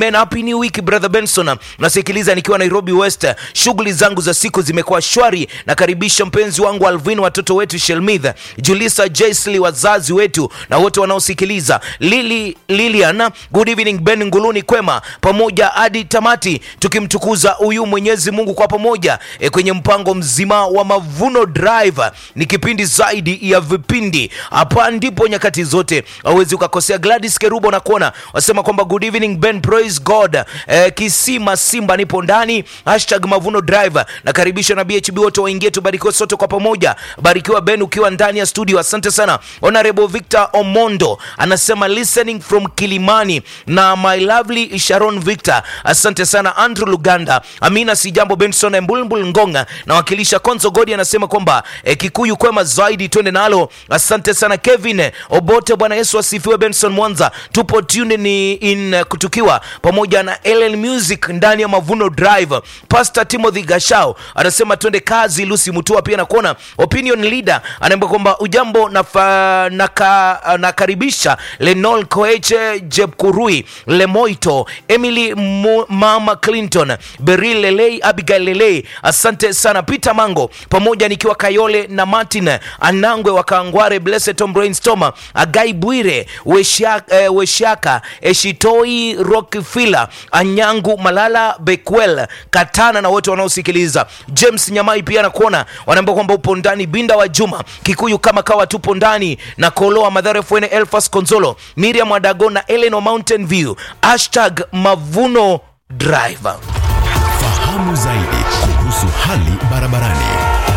amen happy new week brother benson nasikiliza nikiwa nairobi west shughuli zangu za siku zimekuwa shwari nakaribisha mpenzi wangu alvin watoto wetu shelmith julisa jaisli wazazi wetu na wote wanaosikiliza lili lilian good evening ben nguluni kwema pamoja hadi tamati tukimtukuza huyu mwenyezi mungu kwa pamoja e, kwenye mpango mzima wa mavuno drive ni kipindi zaidi ya vipindi hapa ndipo nyakati zote awezi ukakosea gladys kerubo na kuona wasema kwamba good evening ben praise god e, kisima simba nipo ndani hashtag mavuno drive nakaribisha na bhb wote waingie tubarikiwe sote kwa pamoja barikiwa ben ukiwa ndani ya studio asante sana honorable victor omondo anasema listening from kilimani na my lovely sharon victor asante sana andrew luganda amina sijambo benson mbulmbul ngonga nawakilisha konzo godi anasema kwamba eh, kikuyu kwema zaidi twende nalo asante sana kevin obote bwana yesu asifiwe benson mwanza tupo tune ni in eh, kutukiwa pamoja na ellen music ndani ya mavuno drive pastor timothy gashao anasema twende kazi lusi mutua pia nakuona opinion leader anaambia kwamba ujambo nafa, naka, nakaribisha lenol koeche jebkurui lemoito emily Mu, mama clinton beril lelei abigail lelei asante sana peter mango pamoja nikiwa kayole na martin anangwe wa kangware blessed tom brainstormer agai bwire weshaka, eh, weshaka eshitoi rockfiller anyangu malala bekwel katana na wote wanaosikiliza james nyamai pia nakuona wanaambia kwamba upo ndani binda wa juma kikuyu kama kawa tupo ndani na koloa madhara fn elfas konzolo miriam wadago na eleno mountain view hashtag mavuno driver Fahamu zaidi kuhusu hali barabarani.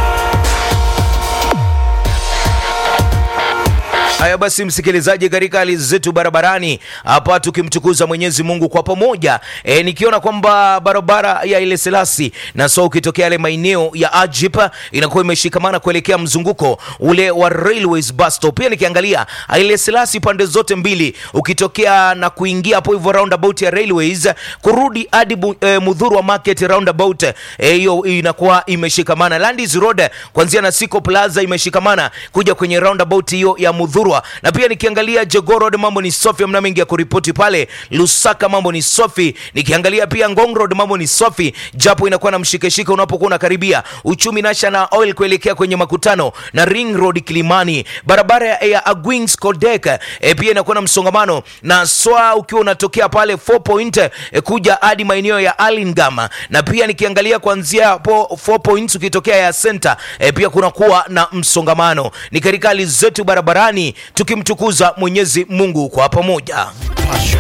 haya basi msikilizaji katika hali zetu barabarani hapa tukimtukuza mwenyezi mungu kwa pamoja e, nikiona kwamba barabara ya ile selasi na so ukitokea yale maeneo ya ajip inakuwa imeshikamana kuelekea mzunguko ule wa railways bus stop pia nikiangalia ile selasi pande zote mbili ukitokea na kuingia hapo hivyo roundabout ya railways kurudi hadi bu- e, mudhuru wa market roundabout eh, hiyo e, inakuwa imeshikamana landis road kuanzia na siko plaza imeshikamana kuja kwenye roundabout hiyo ya mudhurwa na pia nikiangalia jogorod mambo ni sofi amna mengi ya kuripoti pale lusaka mambo ni sofi nikiangalia pia ngong road mambo ni sofi japo inakuwa na mshikeshike unapokuwa unakaribia uchumi national oil kuelekea kwenye makutano na ring road kilimani barabara ya, ya agwings kodek e, pia inakuwa na msongamano na swa ukiwa unatokea pale 4 point e, kuja hadi maeneo ya alingam na pia nikiangalia kuanzia hapo 4 points ukitokea ya center e, pia kunakuwa na msongamano ni katika hali zetu barabarani tukimtukuza mwenyezi mungu kwa pamoja Passion.